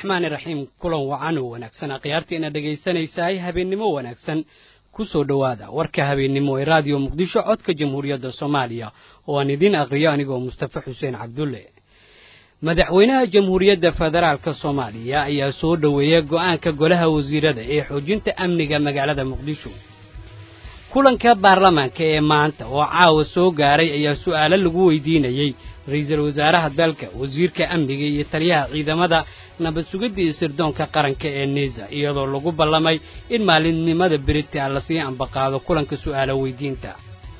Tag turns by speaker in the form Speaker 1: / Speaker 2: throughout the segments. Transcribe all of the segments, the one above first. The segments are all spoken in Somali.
Speaker 1: raxmaani raxiim kulan wacan oo wanaagsan akhyaartiina dhegaysanaysaay habeennimo wanaagsan ku soo dhowaada warka habeennimo ee raadiyo muqdisho codka jamhuuriyadda soomaaliya oo aan idiin aqriyo anigoo mustafa xuseen cabdulle madaxweynaha jamhuuriyadda federaalka soomaaliya ayaa soo dhoweeyay go'aanka golaha wasiirada ee xoojinta amniga magaalada muqdisho kulanka baarlamaanka ee maanta oo caawa soo gaaray ayaa su'aalo lagu weydiinayey ra-iisul wasaaraha dalka wasiirka amniga iyo taliyaha ciidamada nabad sugidda iyo sirdoonka qaranka ee niisa iyadoo lagu ballamay in maalinimada beritaa lasii ambaqaado kulanka su'aalo weydiinta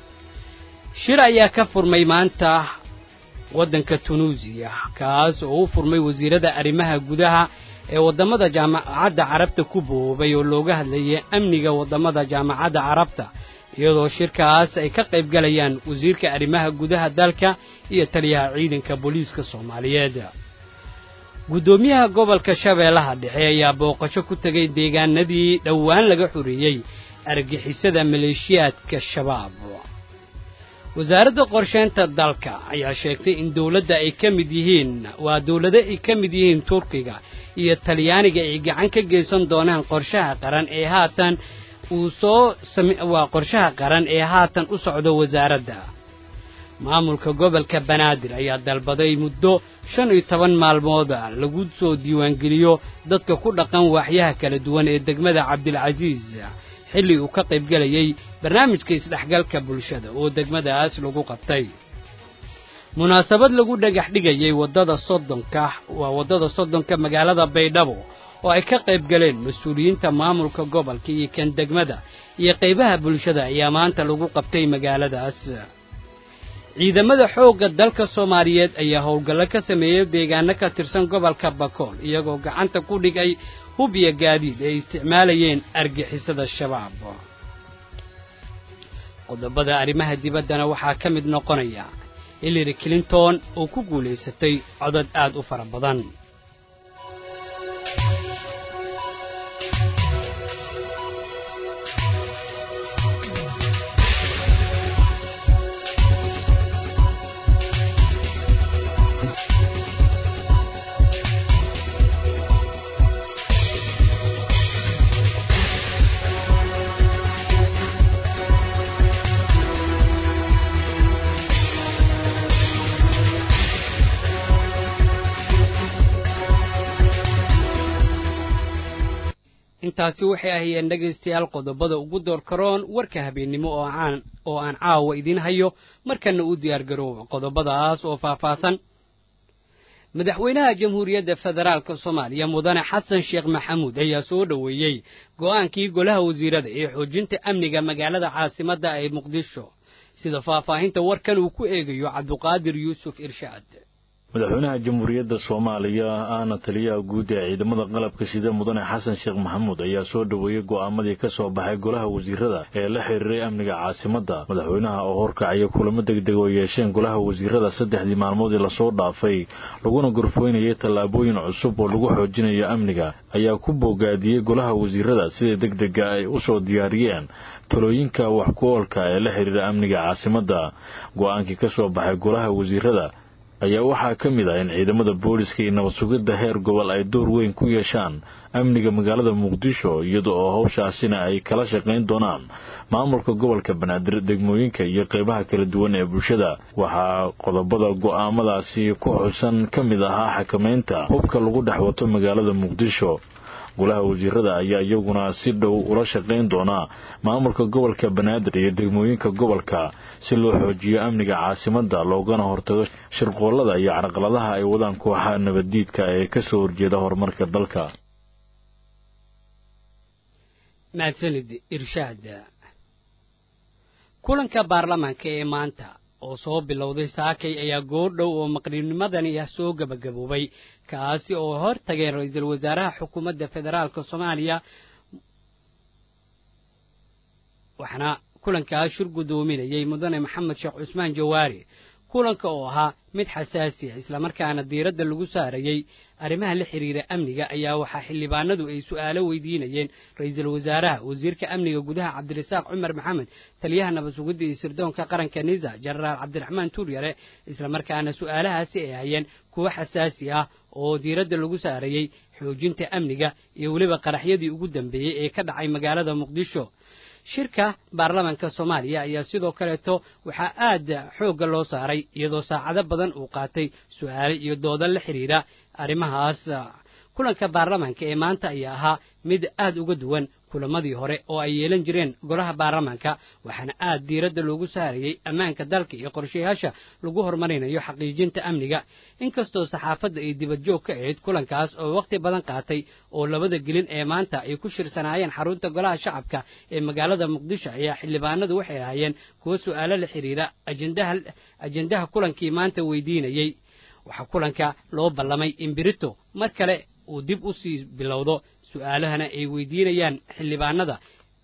Speaker 1: shir ayaa ka furmay maanta waddanka tunuusiya kaas oo u furmay wasiirada arrimaha gudaha ee waddamada jaamacadda carabta ku boobay oo looga hadlayay amniga waddamada jaamacadda carabta iyadoo shirkaas ay ka qayb galayaan wasiirka arrimaha gudaha dalka iyo taliyaha ciidanka booliiska soomaaliyeed guddoomiyaha gobolka shabeellaha dhexe ayaa booqasho ku tegay deegaanadii dhowaan laga xoreeyey argixisada maleeshiyaadka shabaab wasaaradda qorsheynta dalka ayaa sheegtay in dowladda ay ka mid yihiin waa dowlado ay ka mid yihiin turkiga iyo talyaaniga ay gacan ka geysan doonaan qorshaha qaran ee haatan uu soo waa qorshaha qaran ee haatan u socdo wasaaradda maamulka gobolka banaadir ayaa dalbaday muddo shan iyo toban maalmooda lagu soo diiwaangeliyo dadka ku dhaqan waaxyaha kala duwan ee degmada cabdilcasiis xilli uu ka qayb gelayey barnaamijka isdhexgalka bulshada oo degmadaas lagu qabtay munaasabad lagu dhagax dhigayey waddada soddonka waa waddada soddonka magaalada baydhabo oo ay ka qayb galeen mas-uuliyiinta maamulka gobolka iyo kan degmada iyo qaybaha bulshada ayaa maanta lagu qabtay magaaladaas ciidamada xoogga dalka soomaaliyeed ayaa howlgallo ka sameeyey deegaano ka tirsan gobolka bakool iyagoo gacanta ku dhigay hub iyo gaadiid ay isticmaalayeen argixisada shabaab qodobada arrimaha dibaddana waxaa ka mid noqonaya hillary clinton oo ku guulaysatay codad aad u fara badan intaasi waxay ahayeen dhegaystayaal qodobada ugu door karoon warka habeennimo oo aan oo aan caawa idiin hayo markana u diyaar garooba qodobadaas oo faahfaahsan madaxweynaha jamhuuriyadda federaalka soomaaliya mudane xasan sheekh maxamuud ayaa soo dhoweeyey go'aankii golaha wasiirada ee xoojinta amniga magaalada caasimadda ee muqdisho sida faahfaahinta warkan uu ku eegayo cabduqaadir yuusuf irshaad
Speaker 2: madaxweynaha jamhuuriyadda soomaaliya ahna taliyaha guud ee ciidamada qalabka sida mudane xasan sheekh maxamuud ayaa soo dhoweeyey go'aamadii ka soo baxay golaha wasiirada ee la xiriiray amniga caasimadda madaxweynaha oo horkacaya kulamo degdeg oo yeesheen golaha wasiirada saddexdii maalmoodii lasoo dhaafay laguna gorfoynayay tallaabooyin cusub oo lagu xoojinayo amniga ayaa ku boogaadiyey golaha wasiirada sida degdega ay u soo diyaariyeen talooyinka wax ku oolka ee la xiriira amniga caasimadda go'aankii ka soo baxay golaha wasiirada ayaa waxaa ka mid ah in ciidamada booliska iyo nabad sugidda heer gobol ay door weyn ku yeeshaan amniga magaalada muqdisho iyada oo howshaasina ay kala shaqayn doonaan maamulka gobolka banaadir degmooyinka iyo qeybaha kala duwan ee bulshada waxaa qodobada go'aamadaasi ku xusan ka mid ahaa xakamaynta hubka lagu dhex wato magaalada muqdisho golaha wasiirada ayaa iyaguna si dhow ula shaqayn doonaa maamulka gobolka banaadir iyo degmooyinka gobolka si loo xoojiyo amniga caasimadda loogana hortago shirqoollada iyo carqaladaha ay wadaan kooxaha nabaddiidka ee ka soo horjeeda horumarka dalka
Speaker 1: mahadsanid irshaad kulanka baarlamaanka ee maanta oo soo bilowday saakay ayaa goordhow oo maqribnimadani ah soo gebagaboobay kaasi oo hor tageen ra-iisul wasaaraha xukuumadda federaalka soomaaliya waxaana kulankaas shir guddoominayay mudane maxamed sheekh cusmaan jawaari kulanka oo ahaa mid xasaasi ah islamarkaana diiradda lagu saarayey arrimaha la xidhiira amniga ayaa waxaa xildhibaanadu ay su'aalo weydiinayeen ra-iisul wasaaraha wasiirka amniga gudaha cabdirasaaq cumar maxamed taliyaha nabad sugidda iyo sirdoonka qaranka nisa jenaraal cabdiraxmaan tuuryare islamarkaana su'aalahaasi ay hayeen kuwo xasaasi ah oo diiradda lagu saarayey xoojinta amniga iyo weliba qaraxyadii ugu dambeeyey ee ka dhacay magaalada muqdisho shirka baarlamaanka soomaaliya ayaa sidoo kaleeto waxaa aad xoogga loo saaray iyadoo saacado badan uu qaatay su'aale iyo dooda la xidhiidha arrimahaas kulanka baarlamaanka ee maanta ayaa ahaa mid aad uga duwan kulamadii hore oo ay yeelan jireen golaha baarlamaanka waxaana aad diiradda loogu saarayey ammaanka dalka iyo qorshayaasha lagu horumarinayo xaqiijinta amniga inkastoo saxaafadda ay dibadjoog ka ahayd kulankaas oo wakhti badan qaatay oo labada gelin ee maanta ay ku shirsanaayeen xarunta golaha shacabka ee magaalada muqdisho ayaa xildhibaanadu waxay ahaayeen kuwo su'aalo la xidhiidha ajendaha kulankii maanta weydiinayey waxaa kulanka loo ballamay in birito mar kale uu dib u sii bilowdo su'aalahana ay weydiinayaan xildhibaanada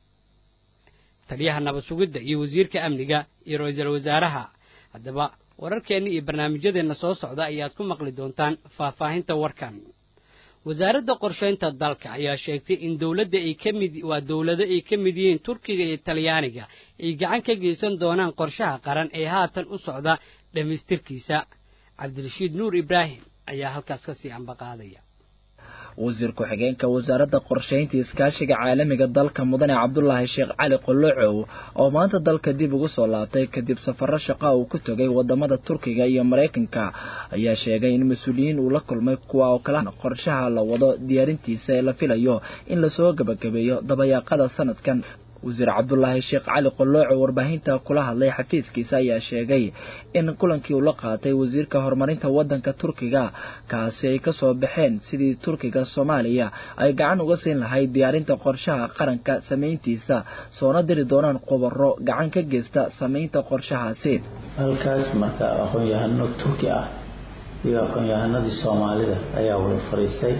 Speaker 1: taliyaha nabad sugidda iyo wasiirka amniga iyo ra-iisul wasaaraha haddaba wararkeenna iyo barnaamijyadeenna soo socda ayaad ku maqli doontaan faahfaahinta warkan wasaaradda qorshaynta dalka ayaa sheegtay in dowladda ay ka mid waa dowlado ay ka mid yihiin turkiga iyo talyaaniga ay gacan ka geysan doonaan qorshaha qaran ee haatan u socda dhammaystirkiisa cabdirashiid nuur ibraahim ayaa halkaas ka sii ambaqaadaya
Speaker 3: wasiir ku-xigeenka wasaaradda qorshaynta iskaashiga caalamiga dalka mudane cabdulaahi sheekh cali qolocow oo maanta dalka dib ugu soo laabtay kadib safaro shaqa uu ku tegay wadamada turkiga iyo maraykanka ayaa sheegay in mas-uuliyiin uu la kulmay kuwa oo kala qorshaha la wado diyaarintiisa ee la filayo in lasoo gebagabeeyo dabayaaqada sanadkan wasiir cabdulaahi sheekh cali qolooco warbaahinta kula hadlay xafiiskiisa ayaa sheegay in kulankii uu la qaatay wasiirka horumarinta wadanka turkiga kaasi ay kasoo baxeen sidii turkiga soomaaliya ay gacan uga siin lahayd diyaarinta qorshaha qaranka samayntiisa soona diri doonaan khubaro gacan ka geysta samaynta qorshahaasi
Speaker 4: halkaas marka aqoon-yahano turki ah iyo aqoon-yahanadii soomaalida ayaa wada fariistay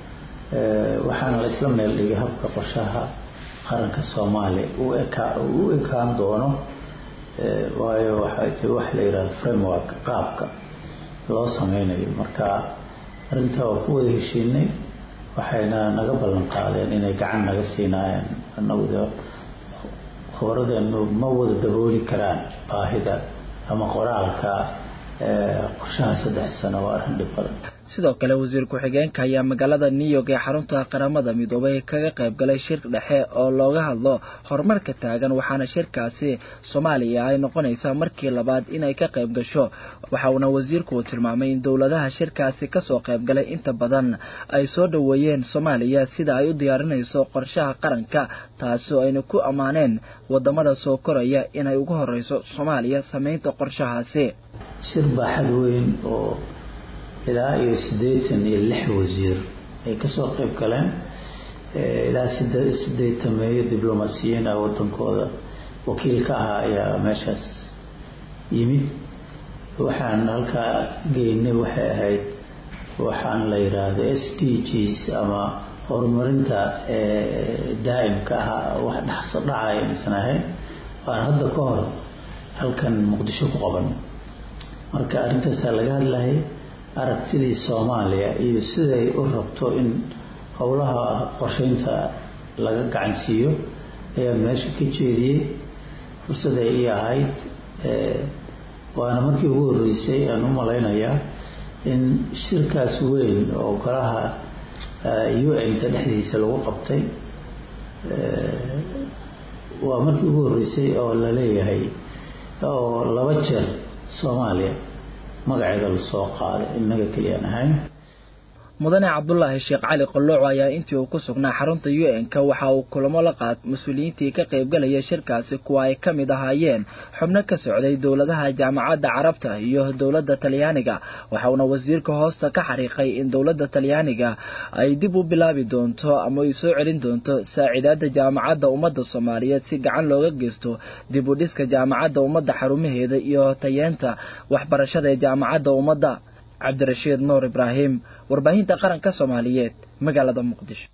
Speaker 4: waxaana la isla meel dhigay habka qorshaha qaranka soomaaliya u ekaan doono waayo waxaa jira wax la yidhahdo framework qaabka loo sameynayo marka arrintaa waa ku wada heshiinay waxayna naga ballan qaadeen inay gacan naga siinaayeen anagu de khubradeenu ma wada dabooli karaan baahida ama qoraalka qorshaha saddex sano waa arrin dhib badan
Speaker 3: sidoo kale wasiir ku-xigeenka ayaa magaalada new york ee xarunta qaramada midoobay kaga qayb galay shir dhexe oo looga hadlo horumarka taagan waxaana shirkaasi soomaaliya ay noqonaysaa markii labaad inay ka qayb gasho waxa uuna wasiirku uu tilmaamay in dowladaha shirkaasi kasoo qayb galay inta badan ay soo dhoweeyeen soomaaliya sida ay u diyaarinayso qorshaha qaranka taasoo ayna ku ammaaneen wadamada soo koraya inay ugu horeyso soomaaliya sameynta qorshahaasi
Speaker 4: shir baaxad weyn oo ilaa iyo siddeetan iyo lix wasiir ay kasoo qayb galeen ilaa sideetameeyo diblomaasiyiin ah wadankooda wakiil ka ahaa ayaa meeshaas yimid waxaan halkaa geynay waxay ahayd waxaan la yidhaahdo s d gs ama horumarinta daa'imka ah wax dhaqso dhacaya aysan ahayn waan hadda ka hor halkan muqdisho ku qaban marka arrintaasaa laga hadlayay aragtidii soomaaliya iyo siday u rabto in howlaha qorsheynta laga gacansiiyo ayaa meesha ka jeediyey fursaday ii ahayd waana markii ugu horreysay aan u malaynayaa in shirkaas weyn oo golaha u n-ka dhexdiisa lagu qabtay waa markii ugu horreysay oo la leeyahay oo laba jeer soomaaliya magaceeda lasoo qaaday innaga keliyaan ahayn
Speaker 3: mudane cabdulaahi sheekh cali qolooco ayaa intii uu ku sugnaa xarunta u n-ka waxa uu kulamo la qaat mas-uuliyiintii ka qaybgalaya shirkaasi kuwa ay ka mid ahaayeen xubno ka socday dowladaha jaamacadda carabta iyo dowladda talyaaniga waxauna wasiirka hoosta ka xariiqay in dowladda talyaaniga ay dib u bilaabi doonto ama ay soo celin doonto saaciidaadda jaamacadda ummadda soomaaliyeed si gacan looga geysto dib u dhiska jaamacadda ummadda xarumaheeda iyo tayeenta waxbarashada ee jaamacadda ummadda cabdirashiid nuur ibraahim warbaahinta qaranka soomaaliyeed magaalada muqdisho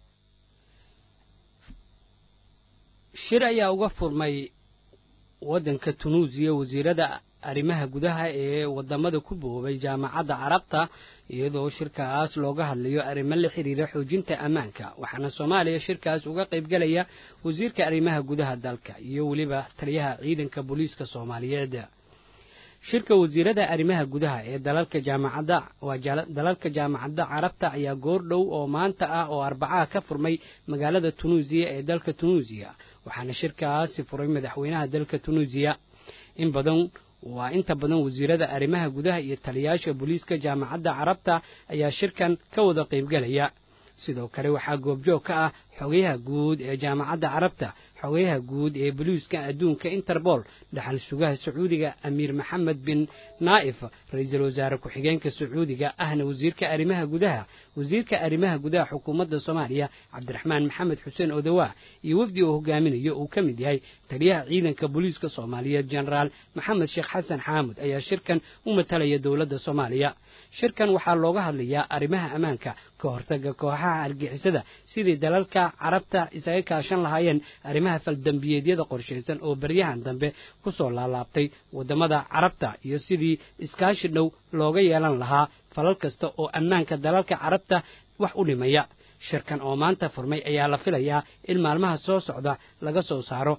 Speaker 1: shir ayaa uga furmay waddanka tunuusiya wasiirada arrimaha gudaha ee wadamada ku boobay jaamacadda carabta iyadoo shirkaas looga hadlayo arrimo la xidhiira xoojinta ammaanka waxaana soomaaliya shirkaas uga qaybgelaya wasiirka arrimaha gudaha dalka iyo weliba taliyaha ciidanka booliiska soomaaliyeed shirka wasiirada arrimaha gudaha ee dalalka jaamacadda waa dalalka jaamacadda carabta ayaa goor dhow oo maanta ah oo arbacaha ka furmay magaalada tunuusiya ee dalka tunuusiya waxaana shirkaasi furay madaxweynaha dalka tunuusiya in badan waa inta badan wasiirada arrimaha gudaha iyo taliyaasha booliiska jaamacadda carabta ayaa shirkan ka wada qaybgelaya sidoo kale waxaa goobjoog ka ah xogayaha guud ee jaamacadda carabta xogayaha guud ee boliiska adduunka interbool dhaxal sugaha sacuudiga amiir maxamed bin naa'if ra-iisul wasaare ku-xigeenka sacuudiga ahna wasiirka arrimaha gudaha wasiirka arrimaha gudaha xukuumadda soomaaliya cabdiraxmaan maxamed xuseen odawaa iyo wafdi uu hogaaminayo uu ka mid yahay taliyaha ciidanka booliiska soomaaliyeed jenaraal maxamed sheekh xasan xaamud ayaa shirkan u matalaya dowladda soomaaliya shirkan waxaa looga hadlayaa arrimaha ammaanka ka hortaga kooxaha argixisada sidii dalalka carabta isaga kaashan lahaayeen arrimaha faldambiyeedyada qorshaysan oo baryahan dambe ku soo laalaabtay waddamada carabta iyo sidii iskaashi dhow looga yeelan lahaa falal kasta oo ammaanka dalalka carabta wax u dhimaya shirkan oo maanta furmay ayaa la filayaa in maalmaha soo socda laga soo saaro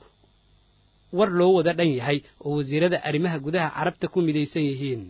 Speaker 1: war loo wada dhan yahay oo wasiirada arrimaha gudaha carabta ku midaysan yihiin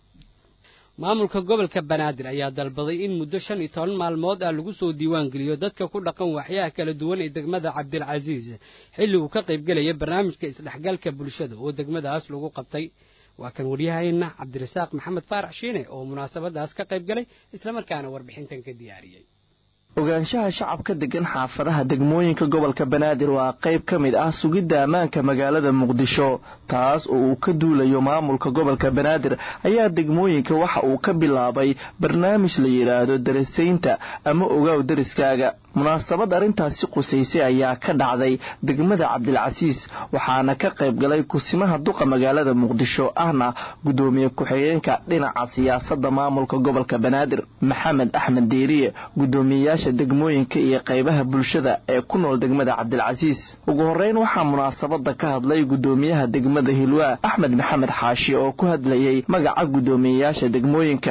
Speaker 1: maamulka gobolka banaadir ayaa dalbaday in muddo shan iyo toban maalmood ah lagu soo diiwaangeliyo dadka ku dhaqan waxyaha kala duwan ee degmada cabdilcasiis xilli uu ka qaybgelaya barnaamijka isdhexgalka bulshada oo degmadaas lagu qabtay waa kan waryahayna cabdirasaaq maxamed faarax shiine oo munaasabadaas ka qaybgalay islamarkaana warbixintan ka diyaariyey
Speaker 5: ogaanshaha shacabka degan xaafadaha degmooyinka gobolka banaadir waa qayb ka mid ah sugidda ammaanka magaalada muqdisho taas oo uu ka duulayo maamulka gobolka banaadir ayaa degmooyinka waxa uu ka bilaabay barnaamij la yidhaahdo darasaynta ama ogaaw dariskaaga munaasabad arrintaasi qusaysay ayaa ka dhacday degmada cabdilcasiis waxaana ka qayb galay kusimaha duqa magaalada muqdisho ahna guddoomiye ku-xigeenka dhinaca siyaasadda maamulka gobolka banaadir maxamed axmed deeriye guddoomiyeyaasha degmooyinka iyo qaybaha bulshada ee ku nool degmada cabdilcasiis ugu horreyn waxaa munaasabada ka hadlay guddoomiyaha degmada hilwaa axmed maxamed xaashi oo ku hadlayay magaca guddoomiyeyaasha degmooyinka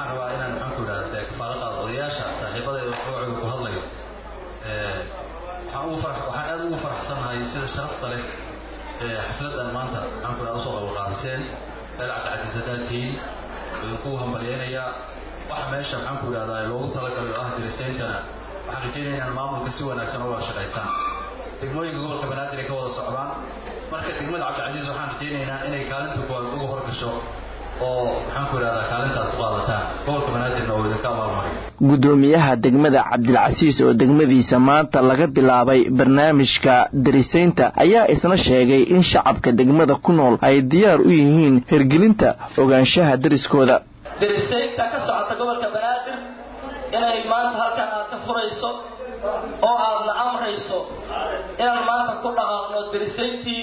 Speaker 6: waxaan aad ugu faraxsannahay sida sharafta leh ee xafladan maanta maxaan ku dhaha usoo qabanqaabiseen meel cabdicasiis haddaad tihiin idinku hambalyaynayaa waxa meesha maxaan ku idhahdaa loogu talagalay oo ah dirisayntana waxaan rajaynaya inaan maamulka si wanaagsan uga shaqaysaan degmooyinka gobolka banaadir ay ka wada socdaan marka degmada cabdicasiis waxaan rajaynaynaa inay kaalinta kuwaad uga horgasho oo maxaan ku idhahdaa kaalintaad ku qaadataan gobolka banaadirna oo idinka abaalmariyo
Speaker 5: guddoomiyaha degmada cabdilcasiis oo degmadiisa maanta laga bilaabay barnaamijka darisaynta ayaa isna sheegay in shacabka degmada ku nool ay diyaar u yihiin hirgelinta ogaanshaha dariskooda
Speaker 7: darisaynta ka socota gobolka banaadir inay maanta halkan aad ka furayso oo aadna amrayso inaan maanta ku dhaqaaqno darisayntii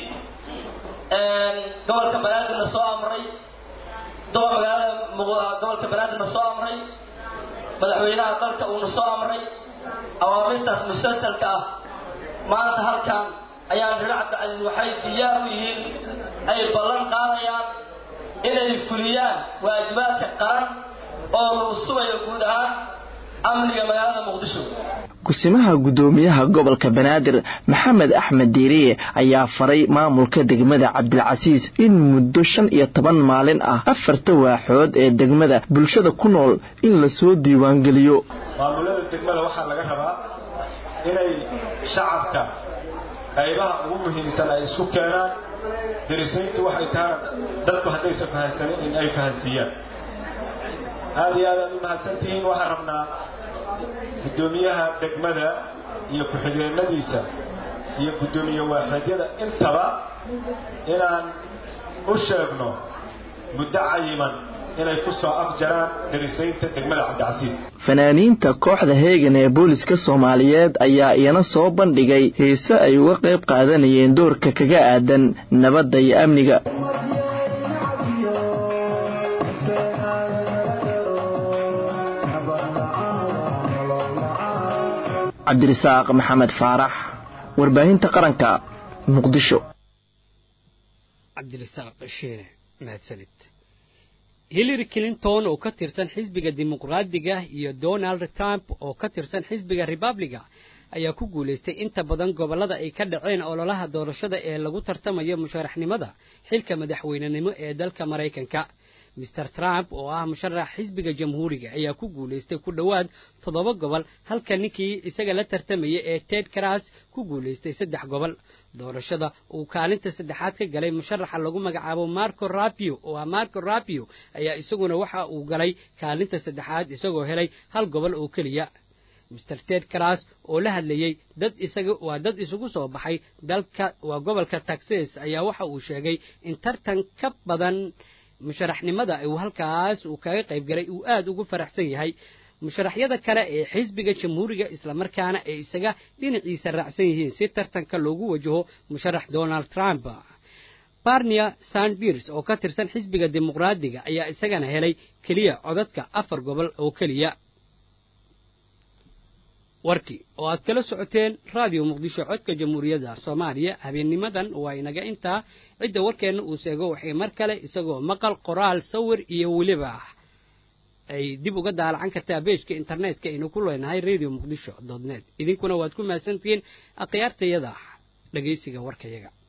Speaker 7: gobolka banaadirna soo amray duqa magaalada gobolka banaadirna soo amray madaxweynaha dalka uuna soo amray awaamirtaas musalsalka ah maanta halkan ayaan reer cabdicasiis waxay diyaar u yihiin ay ballan qaadayaan inay fuliyaan waajibaadka qaran oo lagu sugayo guud ahaan amniga magaalada muqdisho
Speaker 5: kusimaha guddoomiyaha gobolka banaadir maxamed axmed diiriye ayaa faray maamulka degmada cabdilcasiis in muddo shan iyo toban maalin ah afarta waaxood ee degmada bulshada ku nool in lasoo diiwaangeliyo
Speaker 8: maamulada degmada waxaa laga rabaa inay shacabka qaybaha ugu muhiimsan ay isku keenaan darisayntu waxay tahana dadku haddaysan fahansanin in ay fahansiiyaan aada iyo aad aad u mahadsantihiin waxaan rabnaa guddoomiyaha degmada iyo ku-xigeenadiisa iyo guddoomiye waaxeedyada intaba inaan u sheegno muddo cayiman inay ku soo afjaraan darisaynta degmada cabdicasiis
Speaker 5: fanaaniinta kooxda heegan ee booliska soomaaliyeed ayaa iyana soo bandhigay heese ay uga qayb qaadanayeen doorka kaga aadan nabadda iyo amniga cabdirasaaq maxamed faarax warbaahinta qaranka muqdisho
Speaker 1: cabdirasaaq shiine mahadsanid hillary clinton oo ka tirsan xisbiga dimuqraadiga iyo donald trump oo ka tirsan xisbiga republiga ayaa ku guulaystay inta badan gobollada ay ka dhaceen ololaha doorashada ee lagu tartamayo musharaxnimada xilka madaxweynenimo ee dalka maraykanka mister trump oo ah musharax xisbiga jamhuuriga ayaa ku guulaystay ku dhowaad toddoba gobol halka ninkii isaga la tartamaya ee ted cras ku guulaystay saddex gobol doorashada uu kaalinta saddexaad ka galay musharaxa lagu magacaabo marco rapio oo ah marco rapio ayaa isaguna waxa uu galay kaalinta saddexaad isagoo helay hal gobol oo keliya mister ted cras oo la hadlayey dad isaga waa dad isugu soo baxay dalka waa gobolka texas ayaa waxa uu sheegay in tartan ka badan musharaxnimada uu halkaas uu kaga qayb galay uu aad ugu faraxsan yahay musharaxyada kale ee xisbiga jamhuuriga islamarkaana ay isaga dhinaciisa raacsan yihiin si tartanka loogu wajaho musharax donald trump barnia sandbirs oo ka tirsan xisbiga dimuqraadiga ayaa isagana helay keliya codadka afar gobol oo keliya warkii oo aad kala socoteen raadiyo muqdisho codka jamhuuriyadda soomaaliya habeennimadan waa inaga intaa cidda warkeenna uu seego waxay mar kale isagoo maqal qoraal sawir iyo weliba ay dib uga daalacan kartaa beejka internetka aynu ku leenahay radio muqdisho dot net idinkuna waad ku mahadsantihiin akhyaartayada dhegaysiga warkayaga